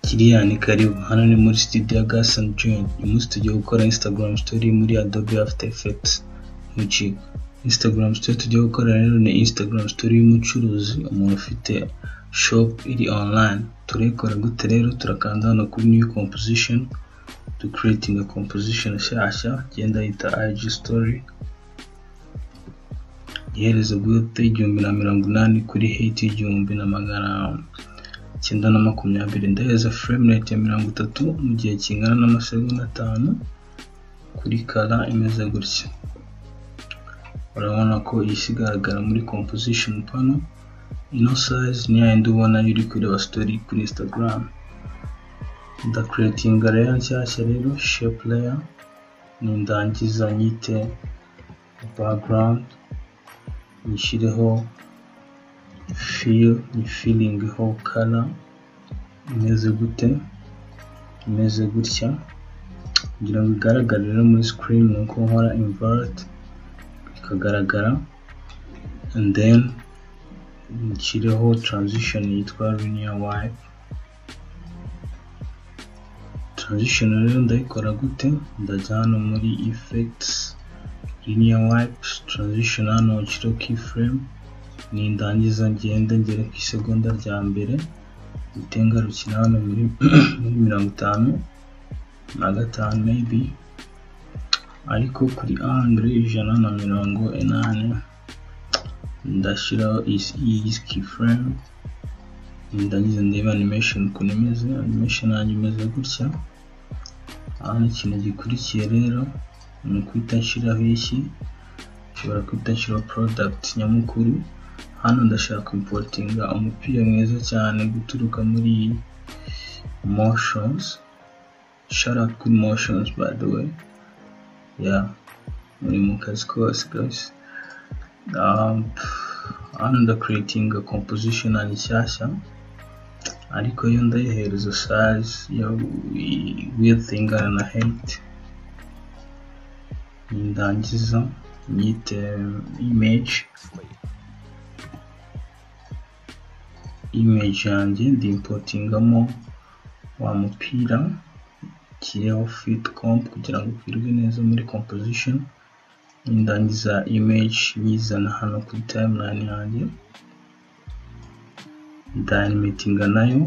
Kilian karibu hano ni muri studio ya Gas and Join uyu munsi tugiye gukora Instagram story muri Adobe After Effects mucika Instagram story tugiye gukora rero ni Instagram story y'umucuruzi umuntu ufite shop iri online turayikora gute rero turakanda hano kuri new composition to creating a composition nshyashya genda yita IG story iherezo bwite igihumbi na mirongo inani kuri hate igihumbi na magana icyenda na makumyabiri ndaheza frame rate ya mirongo itatu mu gihe kingana n'amasegonda atanu kuri kara imeze gutya urabona ko iyi igaragara muri composition pano ino size ni yayindi ubona iyo uri kureba story kuri instagram ndakreatinga layer nshyashya rero shape layer ni ndangiza nyite background nyishyireho feel ni feeling ho color imeze gute imeze gutya kugira ngo igaragare rero muri screen ni uko nkora invert ikagaragara and then nshyireho transition yitwa linear wipe transition rero ndayikora gute ndajya hano muri effects linear wipe transition hano nshyireho keyframe nindangiza ngende ngere ku isegonda rya mbere itengarukira hano muri muri mirongo itanu na gatanu maybe ariko kuri angre ijana na mirongo inani ndashyiraho iyi keyframe ndangiza ndeba animation ukuntu imeze animation yanjye imeze gutya hano ikintu gikurikiye rero ni ukwita nshyiraho iki nshobora kwita nshyiraho product nyamukuru hano ndashaka importinga umupira mwiza cyane guturuka muri motions shout out kuri motions by the way ya muri mu kazi kose guys hano ndakreatinga composition yanjye nshyashya ariko yo ndayihereza size ya width ingana na height ndangiza nyite image image yanjye ndi importingamo wa mupira kireho fit comp kugira ngo ukwirwe neza muri composition ndangiza image nyizana hano kuri timeline yanjye ndanimetinga nayo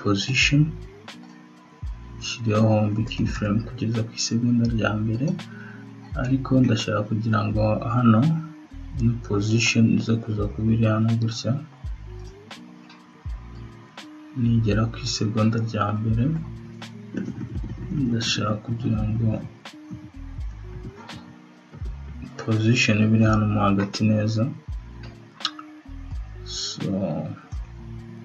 position nshyiriho hombi keyframe kugeza ku isegonda rya mbere ariko ndashaka kugira ngo hano ni position iza kuza kuba iri hano gutya nigera ku isegonda rya mbere ndashaka kugira ngo position biri hano mo hagati neza so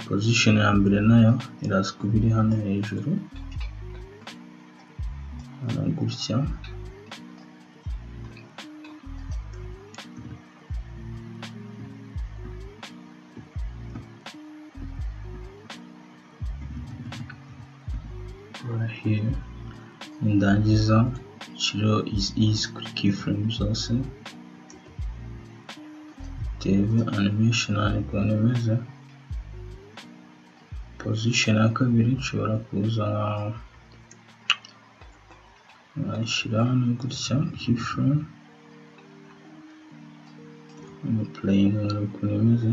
position ya mbere nayo iraza kuba iri hano hejuru hano gutya here ndangiza nshyiraho izi kuri keyframe zose ndebe animation yanjye ukuntu imeze position ya kabiri nshobora kuza nkayishyira hano gutya keyframe playing ukuntu imeze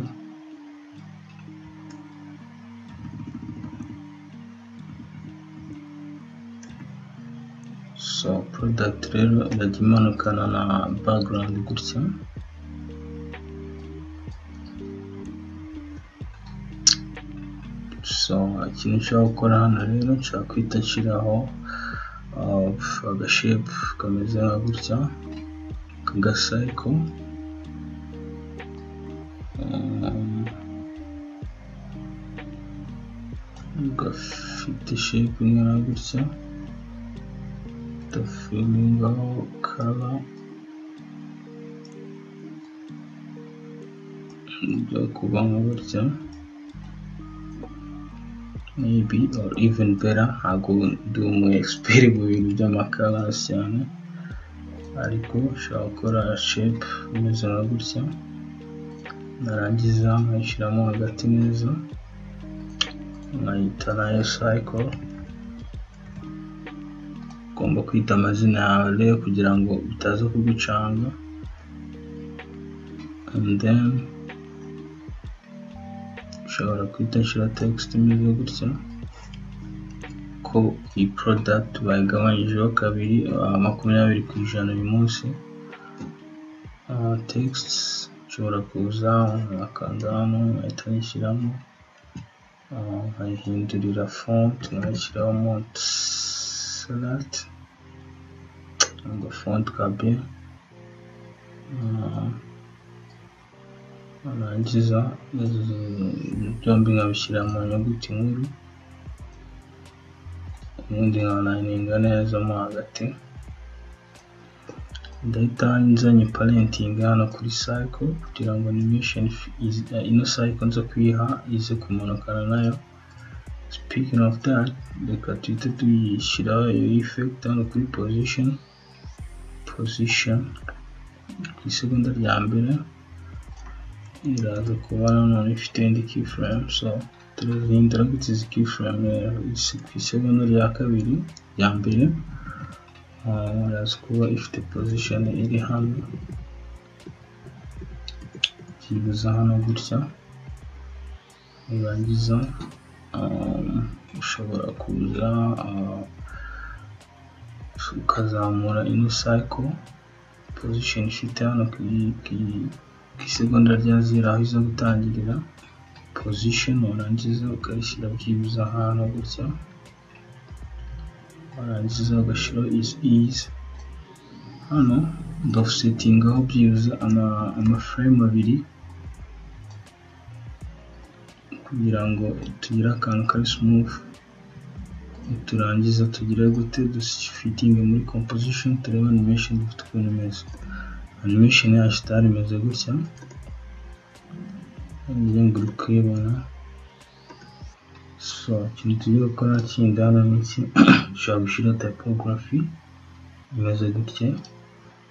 so product rero irajya imanukana na background gutya so ikintu nshobora gukora hano rero nshobora kwita nshyiraho agashepu kameze nka gutya kagasayiko gafite shepu ingana gutya the female color byo kuba nka gutya maybe or even better ntabwo ndi umu expert mu bintu by'amacolors cyane ariko ushobora gukora shape imeze nka gutya narangiza nkayishyiramo hagati neza nkayita nayo cycle ugomba kwita amazina yawe rero kugira ngo bitaza kugucanga and then ushobora kwita nshyira text imeze gutya ko iyi product bayigabanyije kabiri uh, makumyabiri ku ijana uyu munsi uh, text ushobora kuza akanda hano ahita ayishyiramo nkayihindurira font nkayishyiraho montserrat ngo font kabe narangiza byombi nkabishyira mu nyuguti nkuru ubundi nkanayininga neza mo hagati ndahita nzanye parenting hano kuri cycle kugira ngo animation is- eh, ino cycle nza kuyiha ize kumanukana nayo speaking of that reka tuhite tuyishyiraho iyo effect hano kuri position position ku isegonda rya mbere iraza kuba nanone ifite indi keyframe so turazihindura gutya izi keyframe eh, isi- ku isegonda rya kabiri rya mbere uraza kuba ifite position iri hano byibuze hano gutya urangiza um, ushobora kuza uh, ukazamura ino cycle position ifite hano ku i- ku i- ku isegonda rya zero aho iza gutangirira position urangiza ukayishyira byibuze ahantu gutya warangiza ugashyiraho izi izi hano ndafusetingaho byibuze ama amaframe abiri kugira ngo tugire akantu kari smooth turangiza tugire gute dufitinge muri composition turebe animation dufite ukuntu imeze animation yacu itari imeze gutya niyo nguri kuyibona so ikintu tugiye gukora kindi hano ni iki ushobora gushyira typography imeze gutya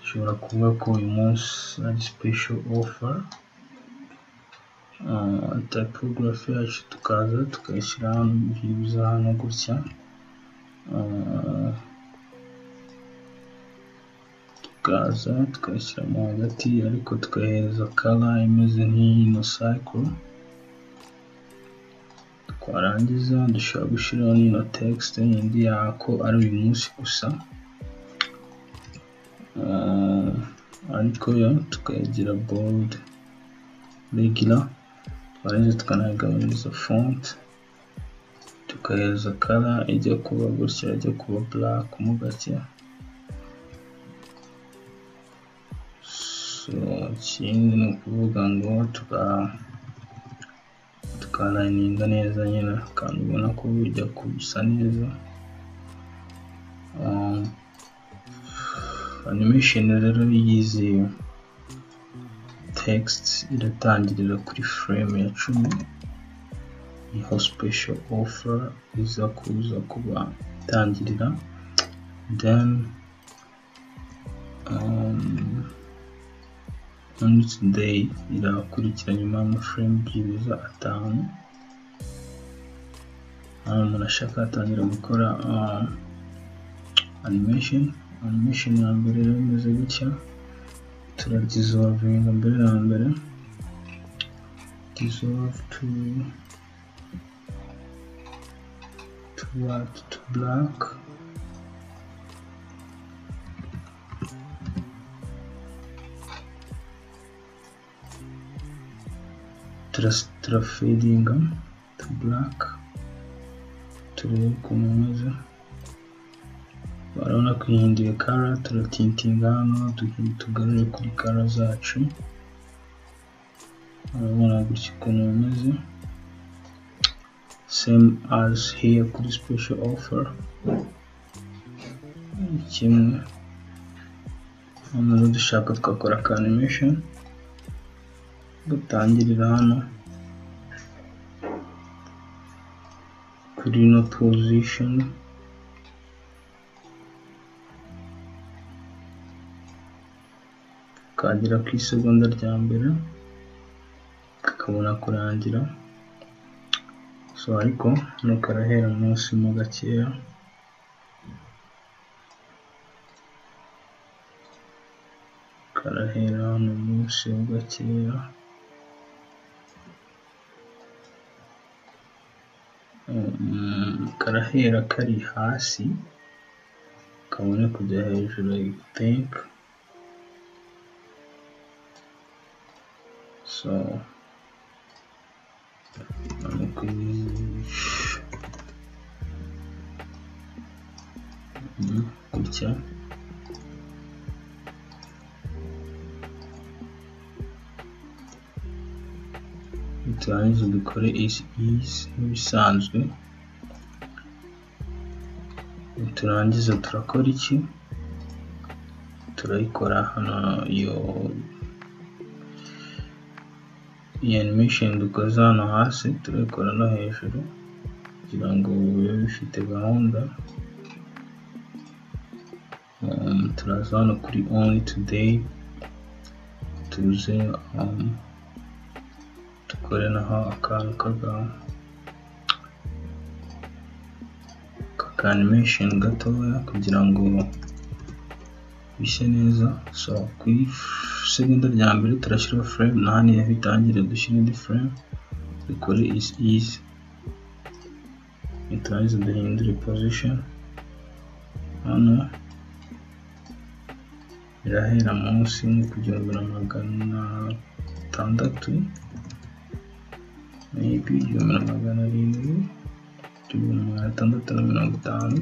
ushobora kuvuga ko uyu munsi ari special offer Uh, typography yacu tukaza tukayishyira hano byibuze hano gutya Uh, tukaza tukayishyira mo hagati ariko tukayihereza color imeze nk'ino cycle twarangiza dushobora gushyiraho nino text yindi yako ari uyu munsi gusa Ah, ariko yo tukayigira bold regular twarangiza tukanayigabanyiriza font tukahereza color ijya kuba gutya ijya kuba black mo gake so ikindi ni ukuvuga ngo tuka tukanayininga neza nyine kandi ubona ko bijya gusa neza Um, animation rero y'izi text iratangirira kuri frame ya cumi niho special offer iza kuza kuba itangirira then um, umunsi day irakurikira nyuma y'amaframe byibuze atanu hano umuntu ashaka atangira gukora uh, animation animation ya mbere rero imeze gutya turadisolvinga mbere na mbere dissolve to to what to black turafadinga to black turebe ukuntu imeze barabona kuyihinduye kara turatintinga hano tugi- tugarure kuri kara zacu urabona gutya ukuntu bimeze same as here kuri special offer kimwe hano rero dushaka twakora ka animation dutangirira hano kuri ino position tukagera ku isegonda rya mbere tukabona kurangira so ariko hano karahera munsi mo gakeya karahera hano munsi mo gakeya Mm, karahera kari hasi kabone kujya hejuru i think so hano kuri Mm, gutya turangiza dukore isi isi nk'ibisanzwe turangiza turakora iki turayikora hano iyo iyi animation dukoze hano hasi turayikora no hejuru kugira ngo bibe bifite gahunda Um, turaza hano kuri only today tuze um, dukore naho akantu k'aka k'aka animation gatoya kugira ngo bishye neza so ku isegonda rya mbere turashyiraho frame na hano bitangire dushyire indi frame dukore is is niturangiza duhindure position hano birahera munsi nko ku gihumbi na magana atandatu maybe igihumbi na magana arindwi igihumbi na magana atandatu na mirongo itanu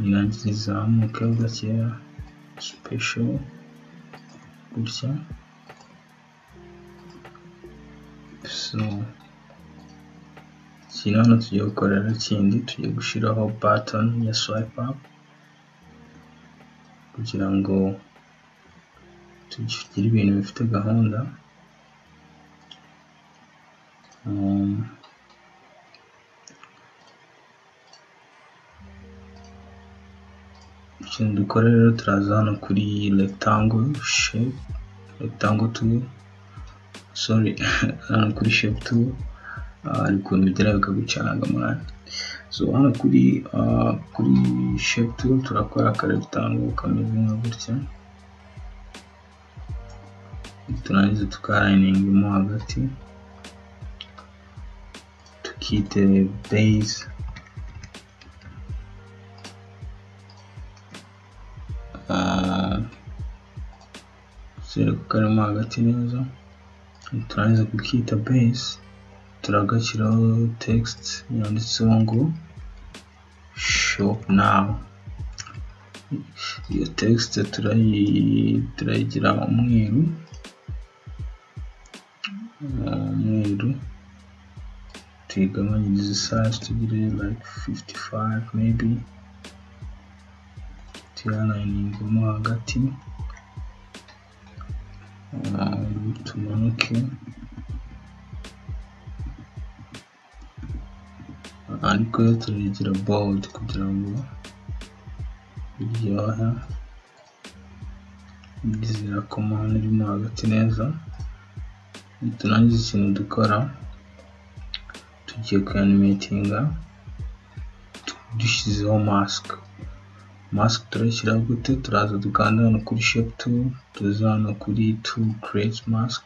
irangiza izamuka gakeya special gutya so ikindi hano tugiye gukorera kindi tugiye gushyiraho button ya swipe up kugira ngo tugire ibintu bifite gahunda Um, ikintu dukora rero turaza hano kuri rectangle shape rectangle tool sorry hano kuri shape tool hari ukuntu bigira bikagucanga mwana so hano kuri uh, kuri shape tool turakora aka rectangle kameze nka gutya turangiza tukarayininga mo hagati keep the base zero karimo hagati neza turangiza kukita base turagashyiraho text yanditseho ngo shop now iyo text turayigira umweru umweru tuyigabanyirize size tugire like 55 maybe tuyalayiningemo hagati tumanuke ariko yo turayigira bold kugira ngo biryohe izira komande irimo hagati neza niturangiza ikintu dukora tugiye kuanimatinga dushyizeho mask mask turashyiraho gute turaza dukanda hano kuri shape tool tuza hano kuri tool create mask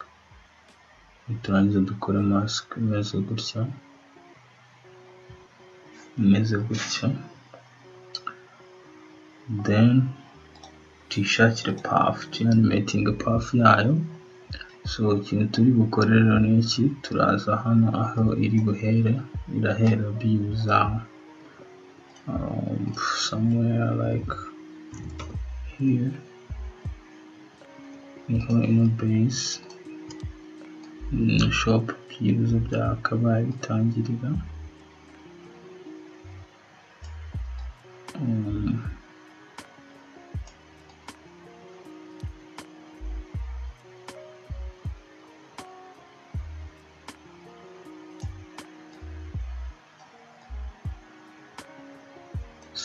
turangiza dukora mask imeze gutya imeze gutya then tuyishakire path tuyanimatinga path yayo so ikintu turi bukorera ni iki turaza hano aho iri buhere irahera biza um, somewhere like here niho ino base shop byibuze byakabaye bitangirira um,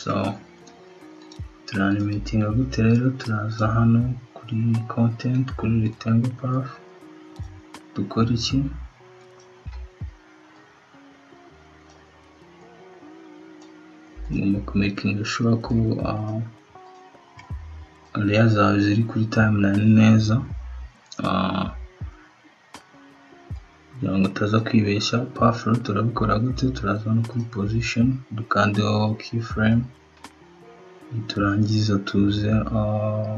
so turanimetinga gute rero turaza hano kuri content kuri rectangle path dukora iki ngomba kumekinga sure ko uh, area zawe ziri kuri timeline neza uh, kugira ngo utaza kwibeshya pafro turabikora gute turaza no kuri position dukandeho keyframe niturangiza tuze uh,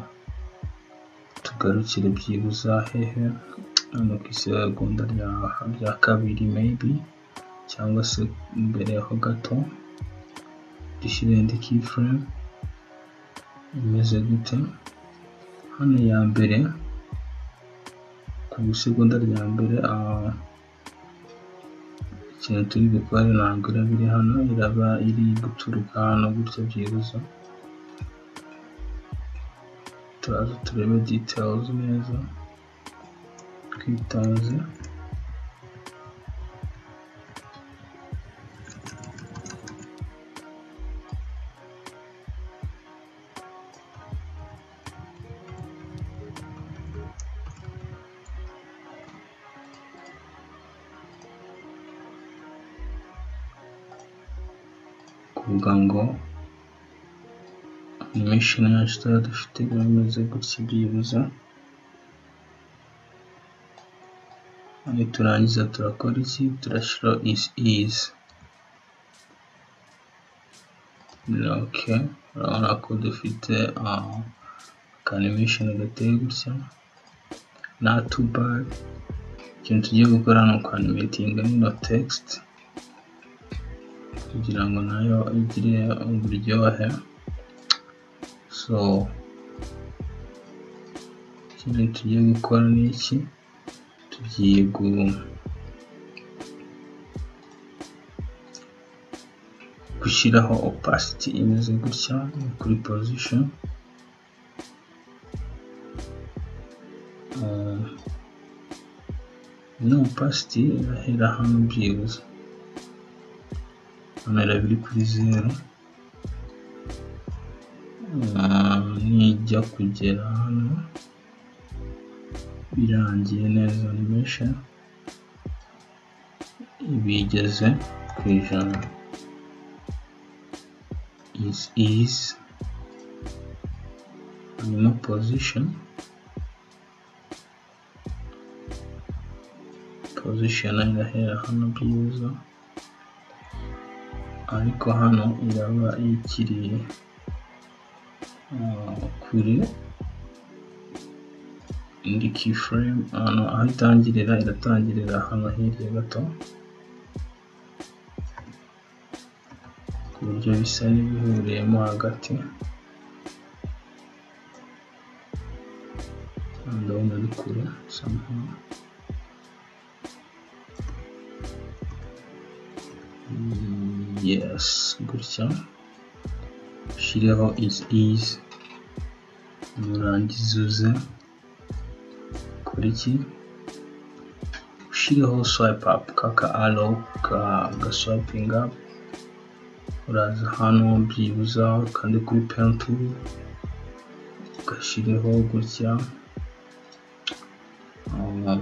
tugarukire byibuze hehe hano ku isegonda rya, rya kabiri maybe cyangwa se imbere ho gato dushyire indi keyframe imeze gute hano ya mbere ku isegonda rya mbere uh, ikintu turi bukore ntabwo iraba iri hano iraba iri guturuka hano gutya byibuze turaza turebe details neza twitonze kuvuga ngo animation yacu tuba dufite bameze gutya byibuze niturangiza turakora iki turashyira is is ok urabona ko dufite uh, animation gateye gutya na tubar ikintu tugiye gukora ni ukwanimetinga nino text kugira ngo nayo igire uburyohe so ikintu tugiye gukora ni iki tugiye gu gushyiraho opacity imeze gutya kuri position Uh, ino opacity irahera hano byibuze hano iraba iri kuri zeru Uh, nijya kugera hano birangiye neza animation bigeze ku ijana is is hanyuma position position irahera hano byiza ariko hano iraba ikiri uh, kure indi keyframe ahantu aho itangirira iratangirira hano hirya gato ku buryo bisa n'ibihuriyemo hagati ndabona ari kure somehow yes gutya ushyireho is is nurangiza uze iki ushyireho swipe up kaka aro ka gaswipinga uraza hano byibuza kandi kuri pentu ugashyireho gutya um,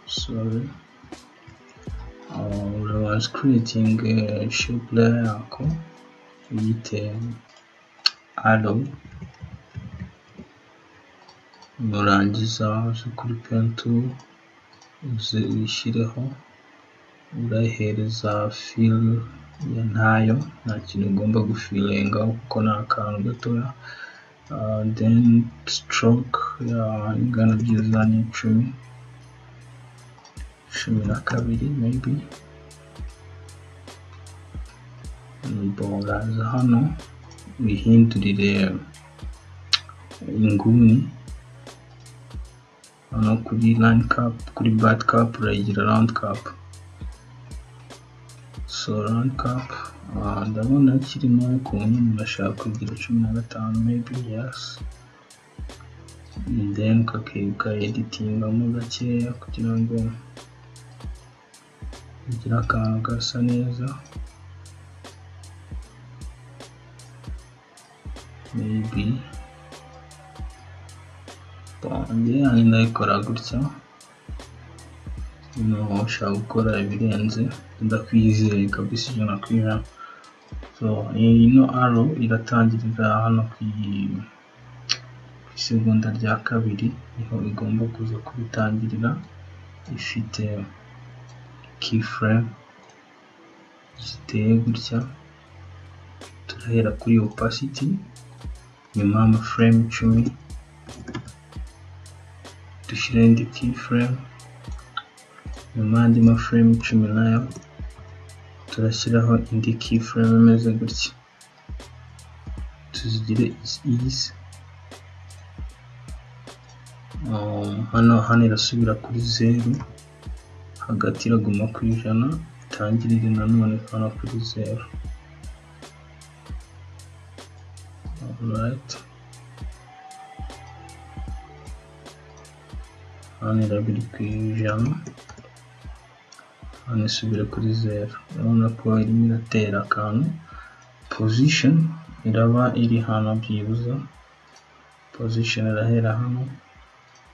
sorry uh, urabanza creating uh, shape layer yako uyite aro nurangiza uze kuri pentu uze uyishyireho urayihereza fil ya ntayo nta kintu ugomba gufilenga kuko ni akantu gatoya uh, then stroke ya ingana byiza ni icumi cumi na kabiri maybe uraza hano uyihindurire inguni hano kuri line cap kuri bad cap urayigira round cap so round cap ndabona kirimo ukuntu umuntu ashaka kugira cumi na gatanu maybe yes then ukakibuka editingamo gakeya kugira ngo ugire akantu gasa neza maybe njye ndayikora gutya umuntu ushaka gukora ibirenze ndakwizeye kabisa ijana ku ijana so ino aro iratangirira hano ku isegonda rya kabiri niho igomba kuza kubitangirira ifite keyframe ziteye gutya turahera kuri opacity nyuma y'amaframe icumi dushyiraho indi keyframe nyuma y'andi maframe cumi nayo turashyiraho indi keyframe imeze gutya tuzigire izi hano hano irasubira kuri zeru hagati iraguma ku ijana itangirire nanone hano kuri zeru Alright. hano irabiri ku ijana hano isubire kuri zeru urabona ko irimo iratera akantu position iraba iri hano byibuze position irahera hano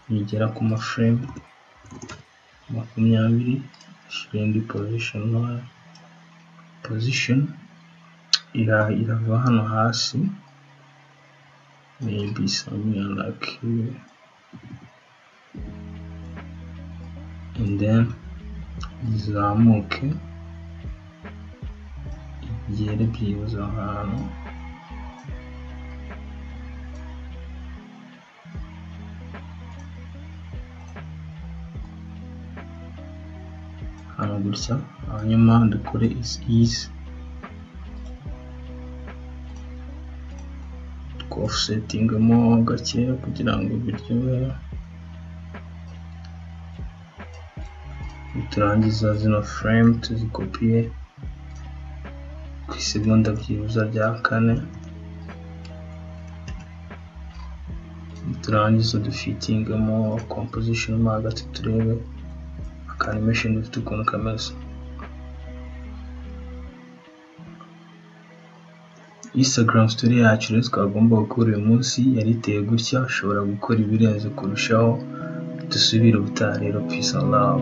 nigera ku maframe makumyabiri ashyira indi position ntoya position irava hano hasi maybe something like here and then izamuke igere byibuze ahantu hano gutya hanyuma dukore isi isi twofsetingamo gakeya kugira ngo biryohere niturangiza zino frame tuzikopiye ku isegonda byibuza rya kane niturangiza dufitingamo composition mo hagati turebe animation dufite ukuntu kameze Instagram story yacu rero twagomba gukora uyu munsi yari iteye gutya ushobora gukora ibirenze kurushaho dusubire ubutaha rero peace and love